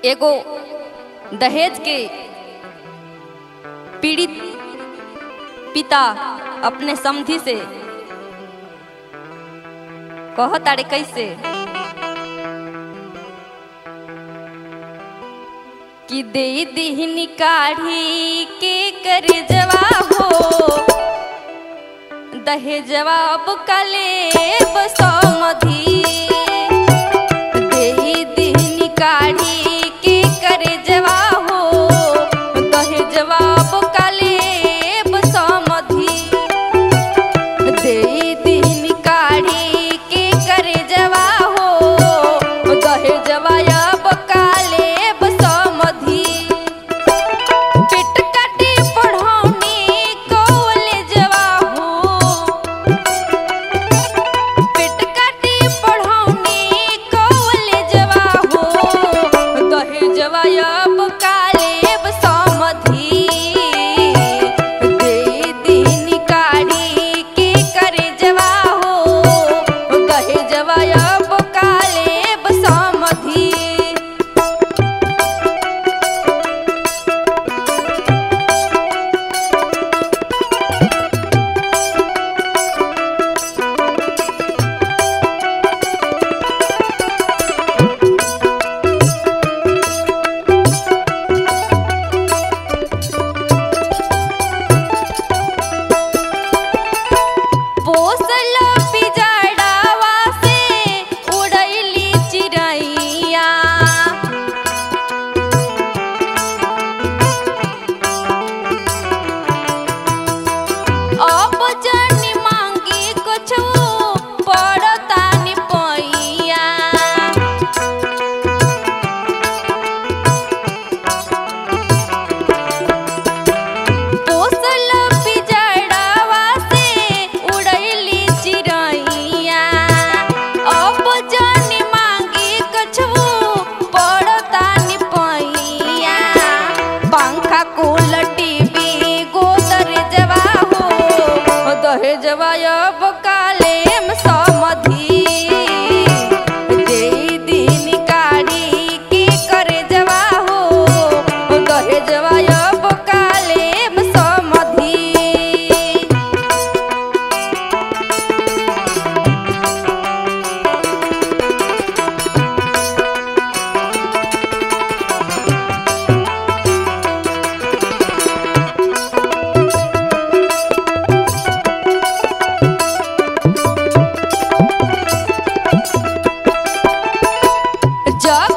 एगो दहेज के पीड़ित पिता अपने समधि से कहत अरे कैसे कि दे दिहनी काढ़ी के कर जवा हो दहेजवा अब कले बसमधी दे दिहनी काढ़ी के कर जवा हो दहेजवा अब कले बसमधी दे दिहनी काढ़ी के कर जवा हो दहेजवा अब काले बसमधी पिट कटी पढ़ौनी कॉलेजवा हो पिट कटी पढ़ौनी कॉलेजवा हो दहेजवा अब कालेब समधी दे दिन काढ़ी के करे जवा हो दहेजवा अब कालेब समधी पोसल पिजड़ावा से उड़ैली चिड़ैया अब जनी मांगी कुछु पड़ता नि पैया पोसल पिजड़ावा से उड़ैली चिड़ैया अब जनी मांगी कछु पड़ता नि पैया पंखा कुलटी भी गोदर जवा हो दहेजवा अब कालेम समधी दे दिन काढ़ी की करे जवा हो दहेजवा अब कालेम समधी जग